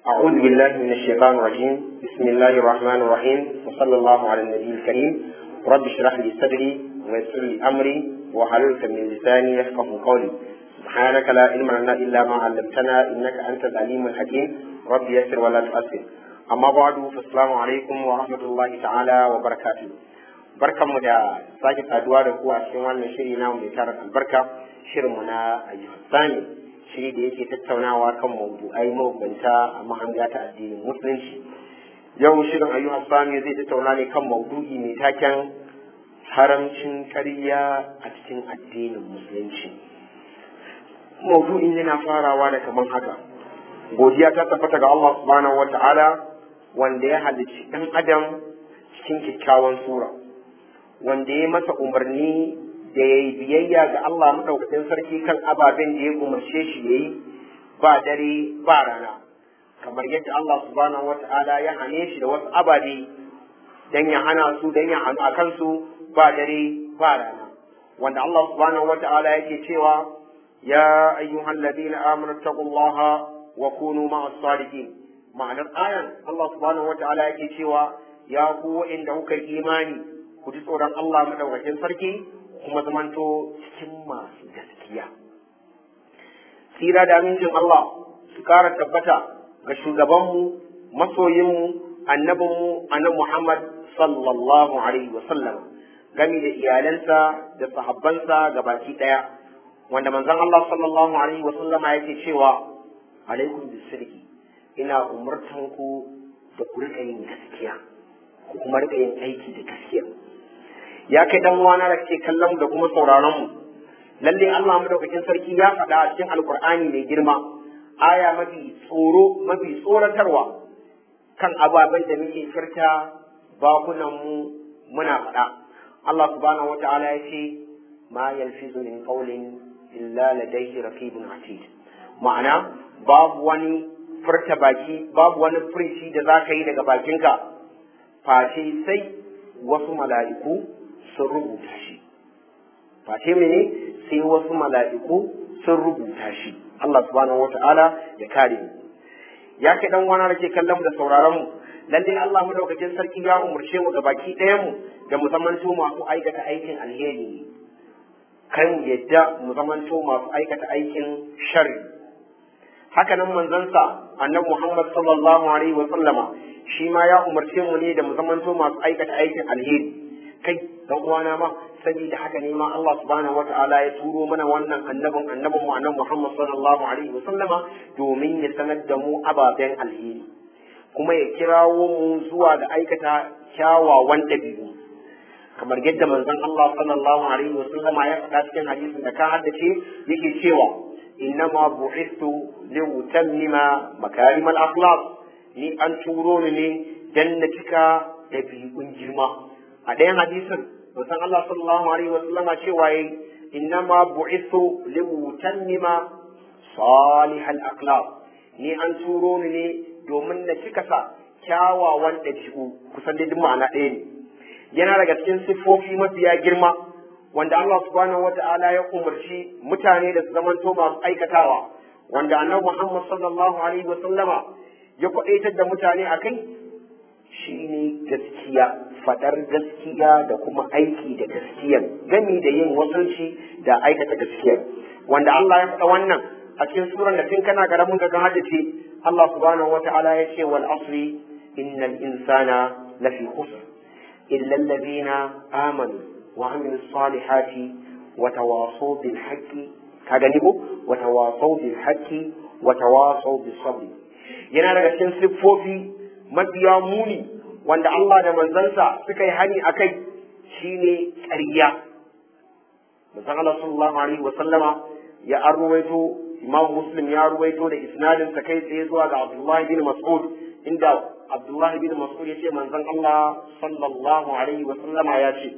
أعوذ بالله من الشيطان الرجيم بسم الله الرحمن الرحيم وصلى الله على النبي الكريم رب اشرح لي صدري ويسر لي أمري وحلل من لساني يفقه قولي سبحانك لا علم لنا إلا ما علمتنا إنك أنت العليم الحكيم رب يسر ولا تؤثر أما بعد فالسلام عليكم ورحمة الله تعالى وبركاته barkanmu da sake saduwa da ku a cikin wannan shiri na mai tarar albarka shirinmu na ayyukan shiri da yake tattaunawa kan mawdu'ai mabambanta a mahanga ta addinin musulunci yau shirin ayyukan sami zai tattauna ne kan maudu'i mai taken haramcin ƙarya a cikin addinin musulunci maudu'in yana farawa da kaman haka godiya ta tabbata ga Allah subhanahu wa ta'ala wanda ya halicci ɗan adam cikin kyakkyawan sura wanda ya masa umarni da ya yi biyayya ga Allah maɗaukakin sarki kan ababen da ya umarce shi ya yi ba dare ba rana kamar yadda Allah subhanahu wa ta'ala ya hane shi da wasu ababe dan ya hana su dan ya hanu a kansu ba dare ba rana wanda Allah subhanahu wa ta'ala yake cewa ya ayyuhal ladina amanu taqullaha wa kunu ma'as sadiqin ma'anar ayan Allah subhanahu wa ta'ala yake cewa ya ku wa'inda kuka imani ku ji tsoron Allah madaukakin sarki kuma zamanto cikin masu gaskiya. Tsira da amincin Allah su kara tabbata ga shugabanmu, masoyinmu, annabinmu, annabi Muhammad sallallahu alaihi wa sallam gami da iyalansa da sahabbansa ga baki ɗaya. Wanda manzon Allah sallallahu alaihi wa sallama yake cewa alaikum bisirki ina umurtanku da ku rika yin gaskiya ku kuma rika yin aiki da gaskiya. ya kai dan uwana da ke kallon da kuma sauraron mu lalle Allah madaukakin sarki ya faɗa a cikin alkur'ani mai girma aya mafi tsoro mafi tsoratarwa kan ababen da muke furta bakunan mu muna faɗa Allah subhanahu wata'ala ya ce ma yalfizu min qawlin illa ladayhi raqibun atid ma'ana babu wani furta baki babu wani furici da za ka yi daga bakinka face sai wasu mala'iku sun rubuta shi face mene sai wasu mala'iku sun rubuta shi Allah subhanahu wata'ala ya kare mu ya kai dan wana da ke kallon da sauraron mu lalle Allah madaukakin sarki ya umurce mu baki ɗayan mu da mu zamanto masu aikata aikin alheri kai mu yadda mu zamanto masu aikata aikin sharri haka nan manzansa annabi Muhammad sallallahu alaihi wa sallama shi ma ya umarce mu ne da mu zamanto masu aikata aikin alheri kai dan uwana ma saboda haka ne ma Allah subhanahu wata'ala ya turo mana wannan annabin annabin mu annabi Muhammad sallallahu alaihi wasallama domin ya sanar da mu ababen alheri kuma ya kirawo mu zuwa ga aikata kyawawan dabi'u kamar yadda manzon Allah sallallahu alaihi wasallama ya faɗa cikin hadisin da ka haddace yake cewa innama bu'istu liutammima makarimal akhlaq ni an turo ni ne dan na cika dabi'un girma a ɗayan hadisin musan Allah sallallahu alaihi wa sallam cewa yayi innama bu'ithu li mutammima salihal akhlaq ni an turo ni ne domin na cika sa kyawawan ɗabi'u kusan da ma'ana ɗaya ne yana daga cikin siffofi mafiya girma wanda Allah subhanahu wata'ala ya umarci mutane da su zamanto masu aikatawa wanda annabi Muhammad sallallahu alaihi wa sallama ya kwaɗaitar da mutane a kai shine gaskiya fadar gaskiya da kuma aiki da gaskiyar gami da yin wasanci da aikata gaskiyar wanda Allah ya faɗa wannan a cikin suran da tun kana karamin ga haddace Allah subhanahu wata'ala ya ce wal asri innal insana lafi khusr illa alladhina amanu wa amilu salihati wa tawasaw bil haqqi ka gani ko wa tawasaw bil haqqi wa tawasaw bis sabr yana daga cikin siffofi mafiya muni wanda Allah da manzansa suka yi hani a kai shi ne ƙarya. Manzan Allah sallallahu alaihi wa sallama ya an ruwaito Imam Muslim ya ruwaito da isnadin sa kai tsaye zuwa ga Abdullahi bin Mas'ud inda Abdullahi bin Mas'ud ya ce manzan Allah sallallahu alaihi wa sallama ya ce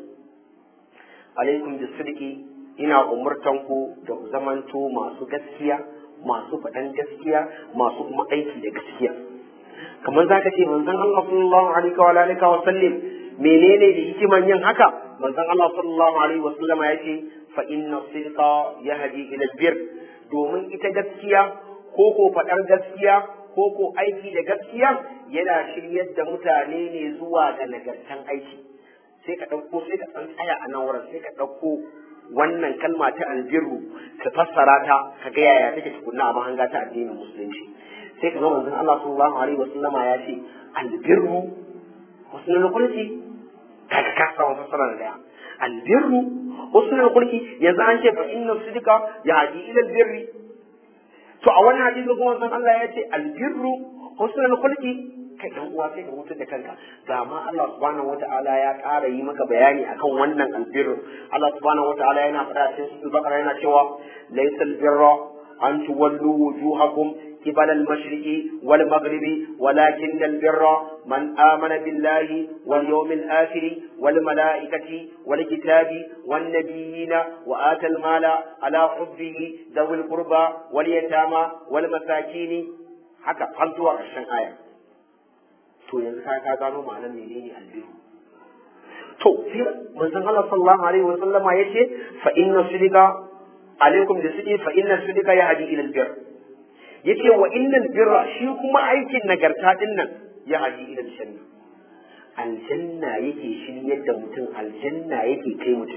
alaikum bisidqi ina umurtan ku da ku zamanto masu gaskiya masu faɗan gaskiya masu kuma aiki da gaskiya kamar zaka ce manzon Allah sallallahu alaihi wa alihi wa sallam menene da hikiman yin haka manzon Allah sallallahu alaihi wa sallam ya ce fa inna sidqa yahdi ila bir domin ita gaskiya ko ko faɗar gaskiya ko ko aiki da gaskiya yana shiryar da mutane ne zuwa ga nagartan aiki sai ka ɗauko sai ka san tsaya a nan wurin sai ka ɗauko wannan kalma ta albirru ka fassara ta ka ga yaya take tukunna a mahanga ta addinin musulunci sai ka ga manzon Allah sallallahu alaihi wasallama ya ce albirru husnul khuluqi ka ka samu fassara da daya albirru husnul khuluqi yanzu an ce fa inna sidqa yahdi ila albirri to a wannan hadisi kuma san Allah ya ce albirru husnul khuluqi kai dan uwa sai ka hutar da kanka ga ma Allah subhanahu wata'ala ya ƙara yi maka bayani akan wannan albirru Allah subhanahu wata'ala yana faɗa cikin suratul baqara yana cewa laysal birra an tuwallu wujuhakum قبل المشرق والمغرب ولكن البر من آمن بالله واليوم الآخر والملائكة والكتاب والنبيين وآتى المال على حبه ذوي القربى واليتامى والمساكين haka har zuwa ƙarshen aya to yanzu ka ka gano ma'anar menene albiru to sai manzon Allah sallallahu alaihi wa sallama yace fa inna sidika alaikum da sidi fa inna sidika yahdi ila albir yace wa innal birra shi kuma aikin nagarta din nan ya haji ila aljanna aljanna yake shiryar da mutum aljanna yake kai mutum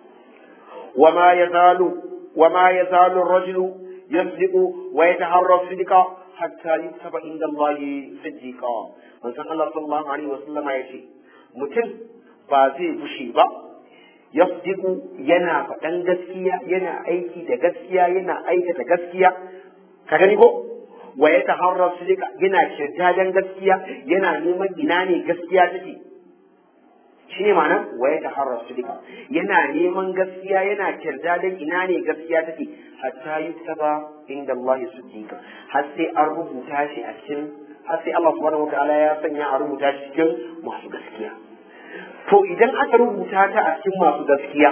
wa ma yazalu wa ma yazalu ar-rajulu yasdiqu wa yataharra sidqa hatta yuktaba inda Allah siddiqa manzon Allah sallallahu alaihi wasallama yace mutum ba zai bushe ba yasdiqu yana faɗan gaskiya yana aiki da gaskiya yana aikata gaskiya ka gani ko wa ya taharrar sidika yana kirtajen gaskiya yana neman ina ne gaskiya take shi ne ma'ana wa ya taharrar sidika yana neman gaskiya yana kirtajen ina ne gaskiya take hatta yi taba inda Allah ya siddiqa har sai an rubuta shi a cikin har sai Allah subhanahu wa ta'ala ya sanya a rubuta shi cikin masu gaskiya to idan aka rubuta ta a cikin masu gaskiya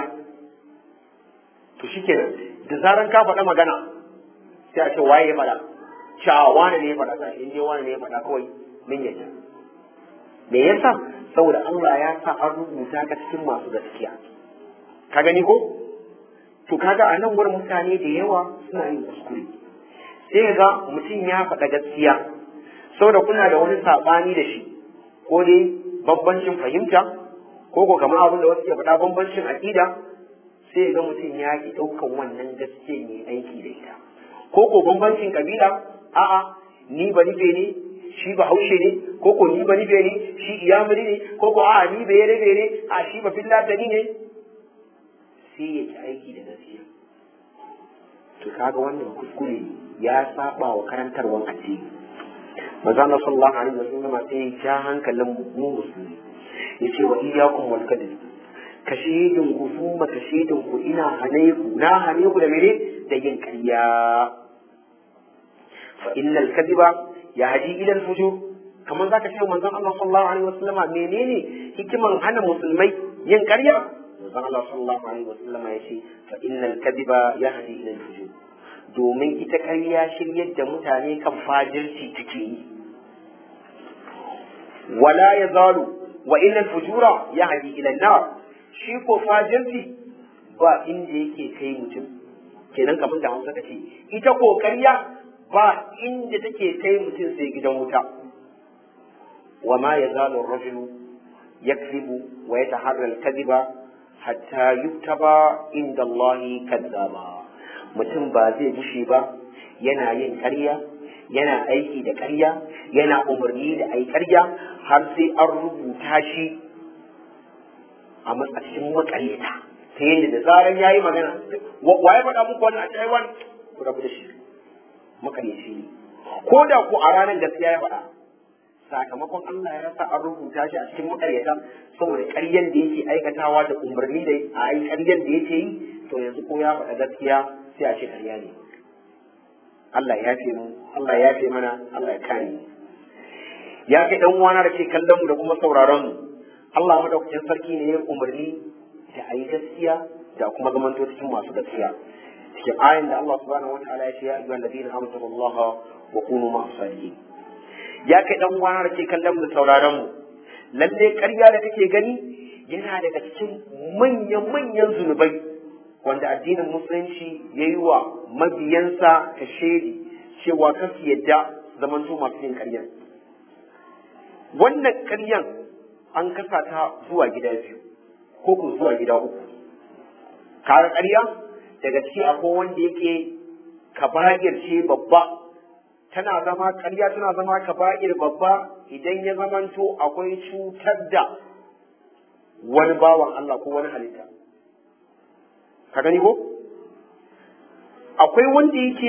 to shikenan da zaran ka faɗa magana sai a ce waye ya faɗa cewa wane ne ya faɗa sai in dai wane ne ya faɗa kawai min yadda me yasa saboda Allah ya sa an rubuta ka cikin masu gaskiya ka gani ko to kaga a nan wurin mutane da yawa suna yin kuskure sai ga mutum ya faɗa gaskiya saboda kuna da wani saɓani da shi ko dai bambancin fahimta ko ko kamar abin da wasu ke faɗa bambancin aƙida sai ga mutum ya ki ɗaukan wannan gaskiya ne aiki da ita ko ko bambancin kabila a'a ni ba nufe ne shi ba haushe ne ko ko ni ba nufe ne shi iyamuri ne ko ko a'a ni bai rabe ne a shi ba fillatani ne sai ya ci aiki da gaskiya to kaga wannan kuskure ya saba wa karantarwar addini manzo Allah sallallahu alaihi wasallam sai ya ja hankalin mu musulmi yace wa iyyakum wal kadhib kashidin ku summa kashidin ku ina hane ku na hane ku da mene da yin ƙarya fa innal kadhiba yahdi ila al fujur kamar zaka ce manzon Allah sallallahu alaihi wasallama menene hikiman hana musulmai yin ƙarya manzon Allah sallallahu alaihi wasallama ya ce fa innal kadhiba yahdi ila al fujur domin ita ƙarya shiryar da mutane kan fajirci take yi wala yazalu wa innal fujura yahdi ila an-nar shi ko fajirci ba inda yake kai mutum kenan kamar da Hausa kace ita ko ƙarya ba inda take kai mutum sai gidan wuta wa ma yazalu ar-rajulu yakzibu wa yataharra al-kadhiba hatta yuktaba inda Allah kadzaba mutum ba zai bushe ba yana yin ƙarya yana aiki da ƙarya yana umarni da ai ƙarya har sai an rubuta shi a matsashin makaryata ta yadda da zaran ya yi magana wa ya faɗa muku wani a cikin wani ku rabu da shi makaryaci ne ko da ku a ranar gaskiya ya faɗa sakamakon Allah ya rasa an rubuta shi a cikin makaryata saboda ƙaryan da yake aikatawa da umarni da a yi ƙaryan da yake yi to yanzu ko ya faɗa gaskiya sai a ce ƙarya ne Allah ya fi mu Allah ya fi mana Allah ya kare mu ya kai dan uwana da ke kallon mu da kuma sauraron mu Allah madaukakin sarki ne ya umarni da a yi gaskiya da kuma zamanto cikin masu gaskiya cikin ayin da Allah subhanahu wa ta'ala ya ce ya ayyuhal ladina amanu billahi wa kunu ma'as sadiqin ya kai dan uwana da ke kallon mu da sauraron mu lalle ƙarya da kake gani yana daga cikin manyan manyan zunubai wanda addinin musulunci ya yi wa mabiyansa ta shaidi cewa kasu yadda zamanto masu yin ƙaryan wannan ƙaryan an kasa ta zuwa gida biyu ko ko zuwa gida uku kaga ƙarya daga ciki akwai wanda yake kaba'ir ce babba tana zama ƙarya tana zama kaba'ir babba idan ya zamanto akwai cutar da wani bawan Allah ko wani halitta ka gani ko akwai wanda yake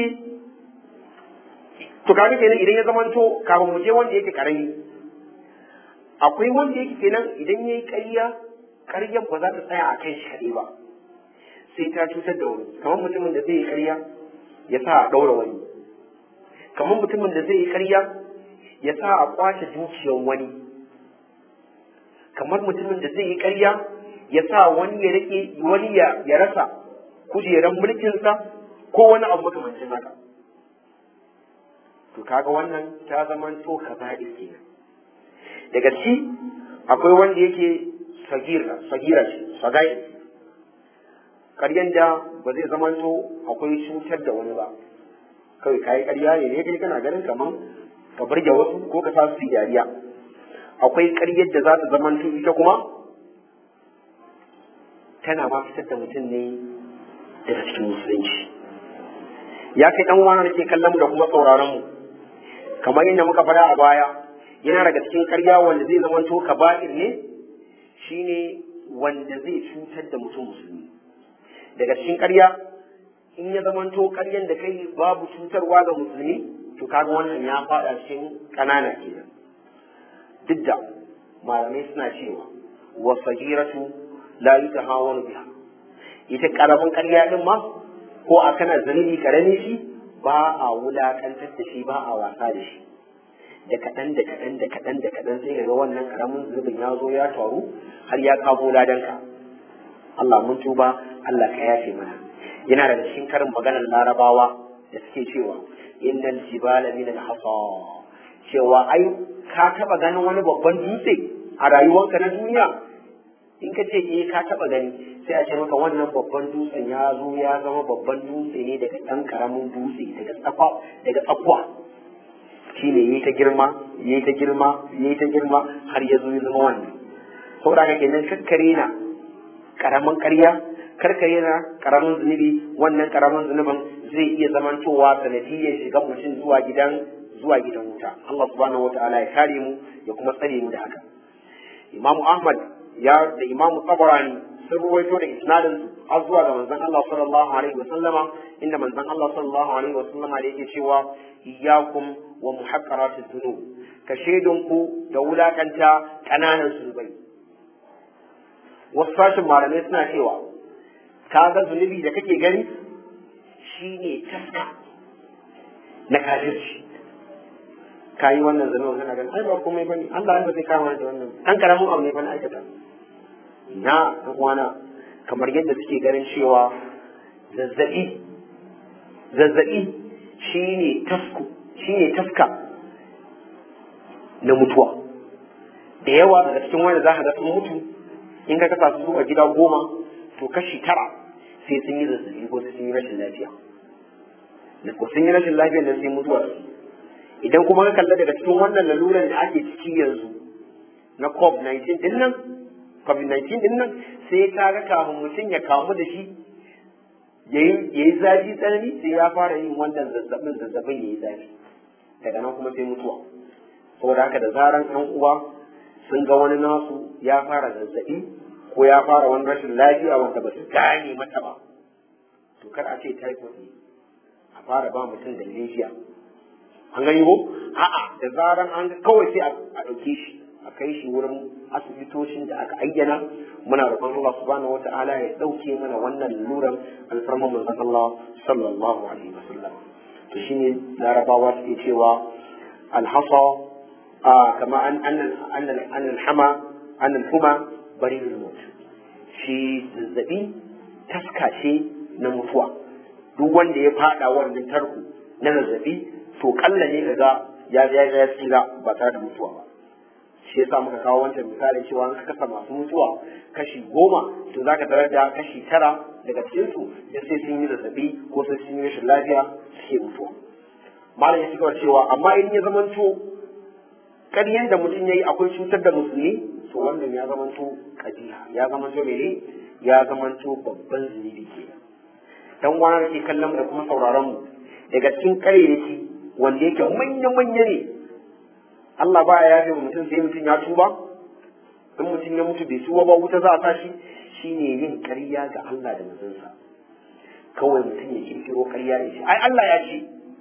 to kaga kenan idan ya zamanto kafin mu je wanda yake karami akwai wanda yake kenan idan yayi ƙarya ƙaryar ba za ta tsaya a kan shi kaɗai ba sai ta cutar da wani kamar mutumin da zai yi ƙarya ya sa a ɗaura wani kamar mutumin da zai yi ƙarya ya sa a kwace dukiyar wani kamar mutumin da zai yi ƙarya ya sa wani ya rike wani ya rasa kujeran mulkinsa ko wani abu makamancin haka to kaga wannan ta zama to kaba'ir kenan daga ci akwai wanda yake sagira sagira ce sagai karyan da ba zai zama to akwai cutar da wani ba kawai kayi karya ne ne kai kana ganin kaman ka burge wasu ko ka sa su dariya akwai karyar da za ta zama to ita kuma tana ma fitar da mutum ne daga cikin musulunci ya kai dan wani ke kallon mu da kuma sauraron mu kamar yadda muka faɗa a baya yana daga cikin karya wanda zai zama to kaba'ir ne shine wanda zai cutar da mutum musulmi daga cikin karya in ya zama to karyan da kai babu cutarwa ga musulmi to kaga wannan ya faɗa cikin ƙanana kenan duk da malamai suna cewa wa sagiratu la yutahawanu biha ita karamin karya din ma ko a kana zunubi karami shi ba a wulakantar da shi ba a wasa da shi da kaɗan da kaɗan da kaɗan da kaɗan sai ga wannan karamin zunubin ya zo ya taru har ya kamo ladanka Allah mun tuba Allah ka yafe mana yana da cikin karin maganar larabawa da suke cewa innal jibala min al-hasa cewa ai ka taba ganin wani babban dutse a rayuwarka na duniya in ka ce eh ka taba gani sai a ce maka wannan babban dutsen ya zo ya zama babban dutse ne daga ɗan karamin dutse daga tsafa daga tsakwa shi ne yayi ta girma yayi ta girma yayi ta girma har ya zo ya zama wannan saboda haka kenan kakkare na karamin ƙarya karkare na karamin zunubi wannan karamin zunubin zai iya zamantowa sanadiyyar shiga mutum zuwa gidan zuwa gidan wuta Allah subhanahu wataala ya kare mu ya kuma tsare mu da haka Imam Ahmad ya da Imam Tabarani sun ruwaito da isnadin su har zuwa ga manzon Allah sallallahu alaihi wasallama inda manzon Allah sallallahu alaihi wasallama da yake cewa iyyakum wa muhaqqaratiz dhunub ka ku da wulakanta kananan zunubai wasu sashin malamai suna cewa ka ga zunubi da kake gani shine taska na kafirci ka yi wannan zunubin kana ganin ai ba komai bane Allah ba zai kama da wannan an karamin abu ne bane aikata na ɗan uwana kamar yadda suke ganin cewa zazzaɓi zazzaɓi shine tasku shine taska na mutuwa da yawa daga cikin wanda za ka ga sun mutu in ka kasa su a gida goma to kashi tara sai sun yi zazzaɓi ko sun yi rashin lafiya da ko sun yi rashin lafiya da sai mutuwa idan kuma ka kalla daga cikin wannan laluran da ake ciki yanzu na covid-19 din nan covid-19 din nan sai ka ga kafin mutum ya kamu da shi ya yi zafi tsanani sai ya fara yin wannan zazzabin zazzabin ya yi zafi daga nan kuma sai mutuwa saboda haka da zaran yan uwa sun ga wani nasu ya fara zazzabi ko ya fara wani rashin lafiya wanda ba su gane mata ba to kar a ce typhoid ne a fara ba mutum da lejiya an gani ko a'a da zaran an kawai sai a ɗauke shi a kai shi wurin asibitocin da aka ayyana muna roƙon Allah subhanahu wata'ala ya ɗauke mana wannan luran alfarman manzon Allah sallallahu alaihi wasallam to shine larabawa suke cewa alhasa kama an an an alhama an alhuma barirul maut shi zazzabi taska ce na mutuwa duk wanda ya fada wannan tarko na zazzabi to kalla ne daga ya ya ya tsira ba tare da mutuwa ba shi yasa muka kawo wancan misalin cewa an kasa masu mutuwa kashi goma to zaka tarar da kashi tara daga cikin su da sai sun yi zazzabi ko sai sun yi rashin lafiya suke mutuwa malam ya cigaba cewa amma in ya zamanto ƙaryan da mutum ya yi akwai cutar da musulmi to wannan ya zamanto kajiha ya zamanto mene ya zamanto babban zunubi ke dan wani da ke kallon da kuma sauraron mu daga cikin ƙaryayyaki wanda yake manya-manya ne Allah ba ya yafe mutum sai mutum ya tuba in mutum ya mutu bai tuba ba wuta za a tashi shine yin ƙarya ga Allah da manzansa kawai mutum ya kirkiro ƙarya ya ce ai Allah ya ce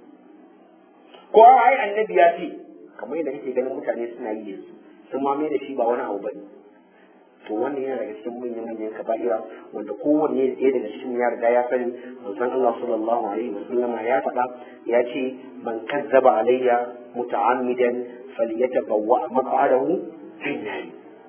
ko ai annabi ya ce kamar yadda kake ganin mutane suna yi yanzu sun ma mai da shi ba wani abu bane to wannan yana daga cikin manyan manyan kaba'ira wanda kowanne ɗaya daga cikin ya riga ya sani manzon Allah sallallahu alaihi wasallam ya faɗa ya ce man kazzaba alayya muta'ammidan falyatabawwa maq'adahu fin nar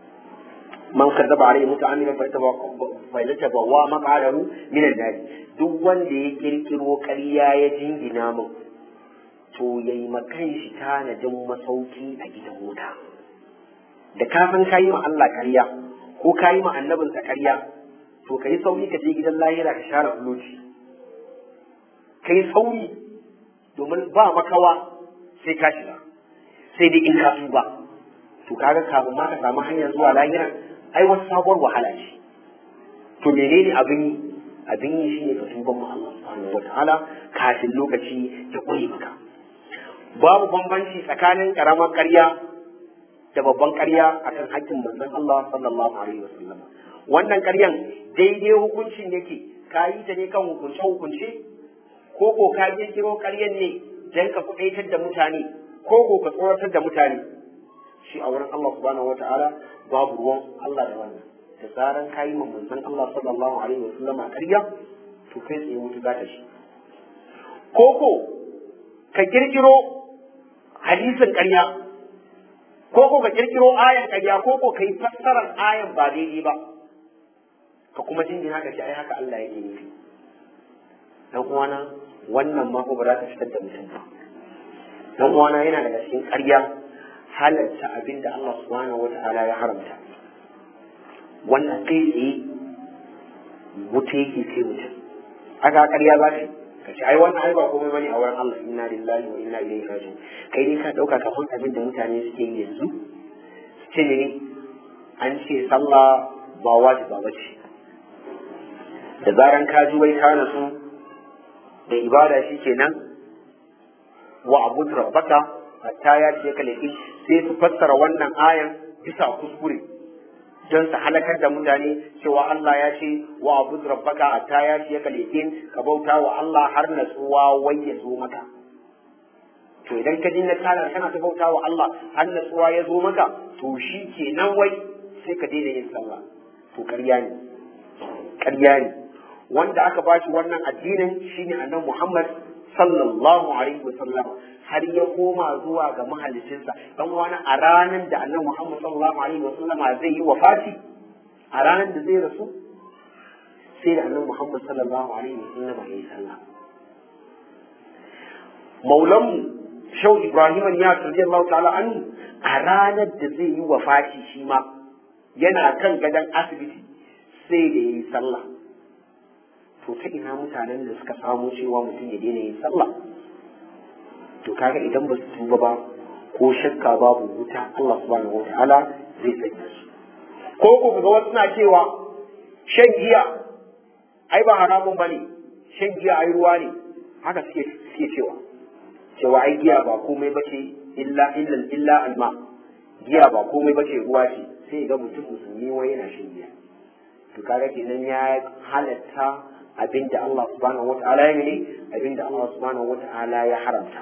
man kazzaba alayya muta'ammidan falyatabawwa maq'adahu min an-nar duk wanda ya kirkiro ƙarya ya jingina min to yayi makan shi tanadin masauki a gidan wuta da kafin kayi ma Allah ƙarya ko ka yi ma annabinsa ƙarya to ka yi sauri ka je gidan lahira ka share fuloci ka yi sauri domin ba makawa sai ka shiga sai dai in ka tuba to kaga kafin ma ka samu hanyar zuwa lahira ai wasu sabuwar wahala ce to menene abin yi abin yi shine ka tuba ma Allah subhanahu wataala kafin lokaci ya kure maka babu bambanci tsakanin karamar ƙarya da babban ƙarya akan haƙƙin manzon Allah sallallahu alaihi wasallam wannan ƙaryan daidai hukuncin yake ka yi ta ne kan hukunce hukunce ko ko ka kirkiro ƙaryan ne dan ka kuɗaitar da mutane ko ko ka tsoratar da mutane shi a wurin Allah subhanahu wataala babu ruwan Allah da wannan da zaran ka yi manzon Allah sallallahu alaihi wasallam ƙarya to kai tsaye mutu za ta shi ko ko ka kirkiro hadisin ƙarya ko ko ka kirkiro ayan ƙarya ko ko kai fassarar ayan ba daidai ba ka kuma jingina ka ce ai haka Allah yake nufi dan uwana wannan ma ko ba za ta fitar da mutum ba dan uwana yana daga cikin ƙarya halarta abin da Allah subhanahu wata'ala ya haramta wannan kai tsaye wuta yake kai mutum aka ƙarya za ka yi ka ce ai wannan ai ba komai bane a wurin Allah inna lillahi wa inna ilaihi raji'un kai ne ka dauka ka san abin da mutane suke yi yanzu ce ne an ce sallah ba wajiba ba ce da zaran ka ji wai ka nasu da ibada shi kenan wa abud rabbaka hatta ya ce ka laifi sai su fassara wannan ayan bisa kuskure don su halakar da mutane cewa Allah ya ce wa abud rabbaka hatta ya ce ka laifin ka bauta wa Allah har natsuwa wai ya zo maka to idan ka dinga kana kana ta bauta wa Allah har natsuwa ya zo maka to shi kenan wai sai ka daina yin sallah to ƙarya ne ƙarya ne wanda aka ba shi wannan addinin shine annabi Muhammad sallallahu alaihi wa sallam har ya koma zuwa ga mahallicinsa dan wani a ranar da annabi Muhammad sallallahu alaihi wa sallam zai yi wafati a ranar da zai rasu sai da annabi Muhammad sallallahu alaihi wa sallam ya yi sallah maulanmu shau Ibrahim ya radiyallahu ta'ala anhu a ranar da zai yi wafati shi ma yana kan gadon asibiti sai da ya yi sallah to ta ina mutanen da suka samu cewa mutum ya daina yin sallah to kaga idan ba su tuba ba ko shakka babu wuta Allah subhanahu wataala zai sanya su ko ku ga wasu na cewa shan giya ai ba haramun bane shan giya ai ruwa ne haka suke suke cewa cewa ai giya ba komai bace illa illa illa alma giya ba komai bace ruwa ce sai ga mutum musulmi wai yana shan giya to kaga kenan ya halatta abinda Allah subhanahu wata'ala ya ne abinda Allah subhanahu wata'ala ya haramta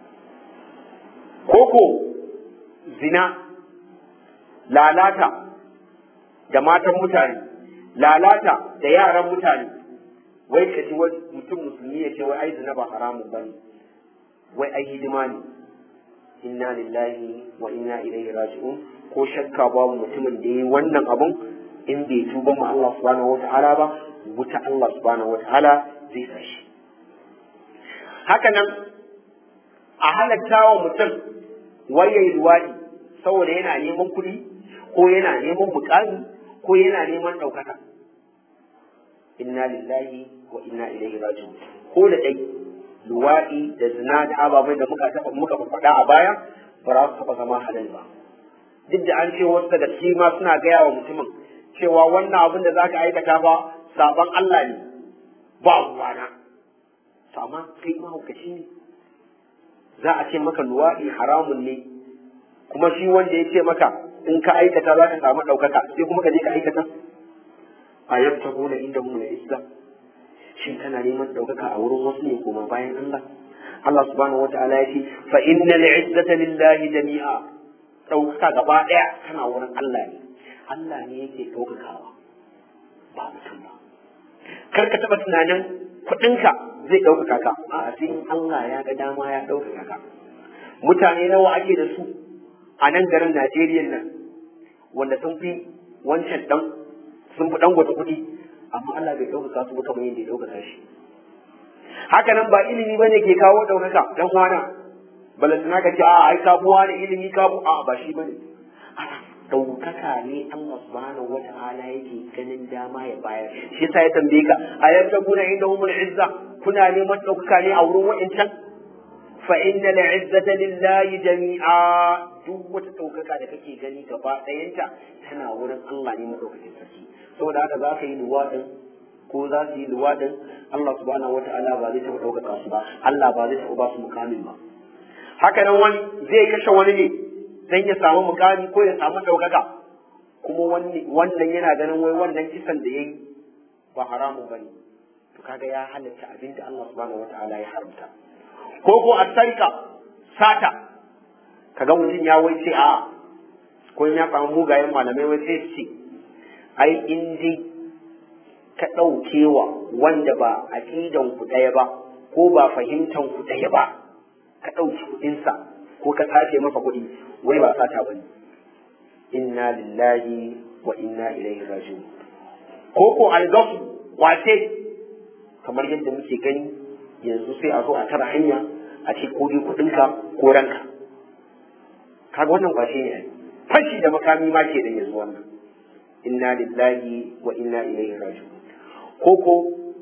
koko zina lalata da matan mutane lalata da yaran mutane wai ka ji mutum musulmi ya ce wai ai zina ba haramun bane wai ai hidima ne inna lillahi wa inna ilaihi raji'un ko shakka babu mutumin da yi wannan abun in bai tuba ma Allah subhanahu wata'ala ba wuta Allah subhanahu wata'ala zai sashi haka nan a halatta wa mutum wayayi luwaɗi saboda yana neman kuɗi ko yana neman mukami ko yana neman ɗaukaka inna lillahi wa inna ilaihi raji'un ko da dai luwaɗi da zina da ababai da muka taɓa muka faɗa a baya ba za su taɓa zama halal ba duk da an ce wasu daga ciki ma suna gaya wa mutumin cewa wannan abin da zaka aikata ba saban Allah ne ba ruwana to amma kai mahaukaci ne za a ce maka luwaɗi haramun ne kuma shi wanda ya ce maka in ka aikata za ka samu ɗaukaka sai kuma ka je ka aikata a yabta gona inda mu islam shin kana neman ɗaukaka a wurin wasu ne kuma bayan Allah Allah subhanahu wataala ya ce fa innal izzata lillahi jami'a ɗaukaka gaba ɗaya tana wurin Allah ne Allah ne yake ɗaukakawa ba mutum ba kar ka taɓa tunanin kuɗinka zai ɗaukaka ka a'a sai Allah ya ga dama ya ɗaukaka ka mutane nawa ake da su a nan garin Najeriya nan wanda sun fi wancan dan sun fi dan gwata kuɗi amma Allah bai ɗaukaka su ba kamar yadda ya ɗaukaka shi haka nan ba ilimi bane ke kawo ɗaukaka dan kwana balantana ka ce a ai ka buwa da ilimi ka bu a ba shi bane ɗaukaka ne Allah subhanahu wata'ala yake ganin dama ya bayar shi yasa ya tambaye ka a yadda kuna inda humul izza kuna neman ɗaukaka ne a wurin wa'incan fa inna al-izzata lillahi jami'a duk wata ɗaukaka da kake gani gaba ɗayanta tana wurin Allah ne madaukakin sarki saboda haka za ka yi luwaɗin ko za su yi luwaɗin Allah subhanahu wata'ala ba zai taɓa ɗaukaka su ba Allah ba zai taɓa ba su mukamin ba haka nan wani zai kashe wani ne dan ya samu mukami ko ya samu ɗaukaka kuma wannan yana ganin wai wannan kisan da ya yi ba haramun ba ne to kaga ya halatta abin da Allah subhanahu wata'ala ya haramta ko ko a sarka sata kaga mutum ya wai ce a ko ya samu mugayen malamai wai sai ce ai in dai ka ɗaukewa wanda ba aqidan ku ɗaya ba ko ba fahimtan ku ɗaya ba ka ɗauki kuɗinsa ko ka sace masa kuɗi wai ba sata bane inna lillahi wa inna ilaihi raji'un ko ko algafu wace kamar yadda muke gani yanzu sai a zo a tara hanya a ce ko dai kuɗinka ko ranka kaga wannan ba shi ne fashi da makami ma ke da yanzu wannan inna lillahi wa inna ilaihi raji'un ko ko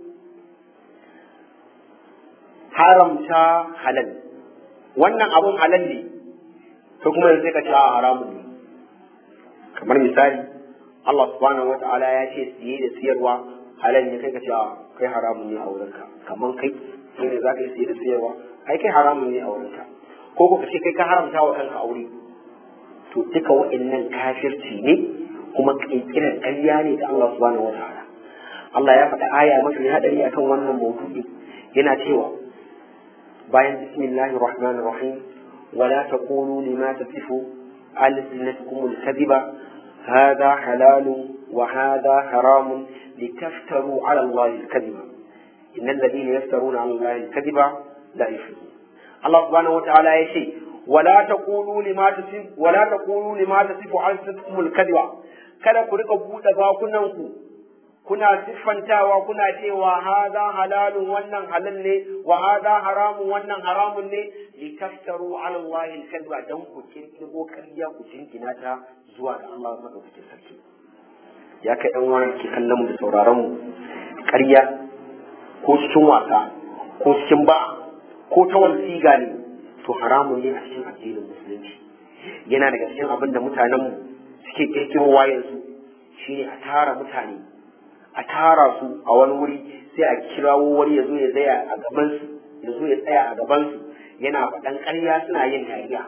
haramta halal wannan abun halal ne to kuma yanzu ka ce a haramun ne kamar misali Allah subhanahu wata'ala ya ce siye da siyarwa halal ne kai ka ce a kai haramun ne a wurinka kamar kai kai ne za ka yi siye da siyarwa ai kai haramun ne a wurinka ko ko ka ce kai ka haramta wa kanka aure to duka wa'annan kafirci ne kuma kirkirar ƙarya ne ga Allah subhanahu wata'ala Allah ya faɗa aya mafi hadari akan wannan maudu'i yana cewa bayan bismillahir rahmanir rahim ولا تقولوا لما تصف ألسنتكم الكذب هذا حلال وهذا حرام لتفتروا على الله الكذب إن الذين يفترون على الله الكذب لا يفلحون الله سبحانه وتعالى يشي ولا تقولوا لما تصف ولا تقولوا لما تصف ألسنتكم الكذب kada ku rika buɗe bakunanku kuna siffantawa kuna cewa haza halalun wannan halal ne wa haza haramun wannan haramun ne li taftaru ala Allah al-kadhiba dan ku kirkiro ƙarya ku jinkina ta zuwa ga Allah madaukakin sarki ya kai dan wani ke kallon mu da sauraron mu ƙarya ko cikin wasa ko cikin ba ko ta wani siga ne to haramun ne a cikin addinin musulunci yana daga cikin abin da mutanen mu suke kirkirowa yanzu shine a tara mutane a tara su a wani wuri sai a kirawo wani ya zo ya tsaya a gaban su ya zo ya tsaya a gaban su yana faɗan ƙarya suna yin dariya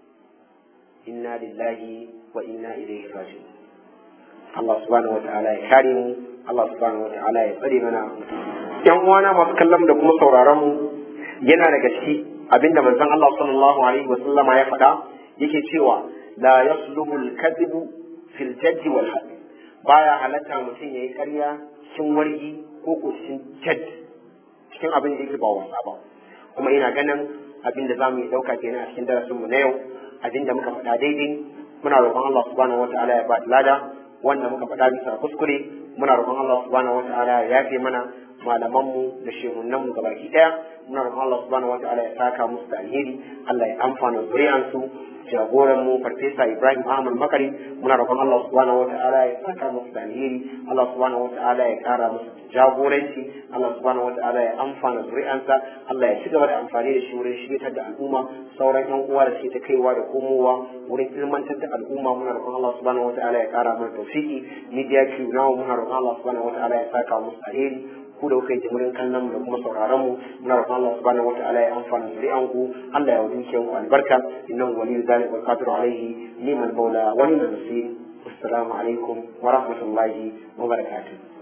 inna lillahi wa inna ilaihi raji'un Allah subhanahu wa ta'ala ya kare mu Allah subhanahu wa ta'ala ya tsare mana yan uwana masu kallon da kuma sauraron mu yana daga ciki abinda manzon Allah sallallahu alaihi wa sallama ya faɗa yake cewa la yasluhu al-kadhibu fil jadd wal hadd baya halatta mutum yayi ƙarya cikin wargi ko ko cikin jadd cikin abin da yake ba wasa ba kuma ina ganin abin da zamu yi dauka kenan a cikin darasinmu na yau abin da muka faɗa daidai muna roƙon Allah subhanahu wataala ya ba lada wanda muka faɗa bisa kuskure muna roƙon Allah subhanahu wataala ya yafe mana malamanmu da shehunanmu gabaki daya muna roƙon Allah subhanahu wataala ya saka musu da alheri Allah ya amfana zuriyansu jagoran mu farfesa Ibrahim Ahmad Makari muna roƙon Allah subhanahu wataala ya saka musu da alheri Allah subhanahu wataala ya kara musu jagoranci Allah subhanahu wataala ya amfana zuri'ansa Allah ya ci gaba da amfani da shi wurin shiryatar da al'umma sauran yan uwa da suke ta kaiwa da komowa wurin ilmantar da al'umma muna roƙon Allah subhanahu wataala ya kara mana tawfiki media crew nawa muna roƙon Allah subhanahu wataala ya saka musu alheri ku da kuka yi jimurin kallon mu da kuma sauraron mu muna roƙon Allah subhanahu wataala ya amfana zuri'an ku Allah ya wadin ku albarka innahu waliyyu dhalika wal qadiru alayhi ni'mal mawla wa ni'mal nasir assalamu alaikum wa rahmatullahi wa barakatuh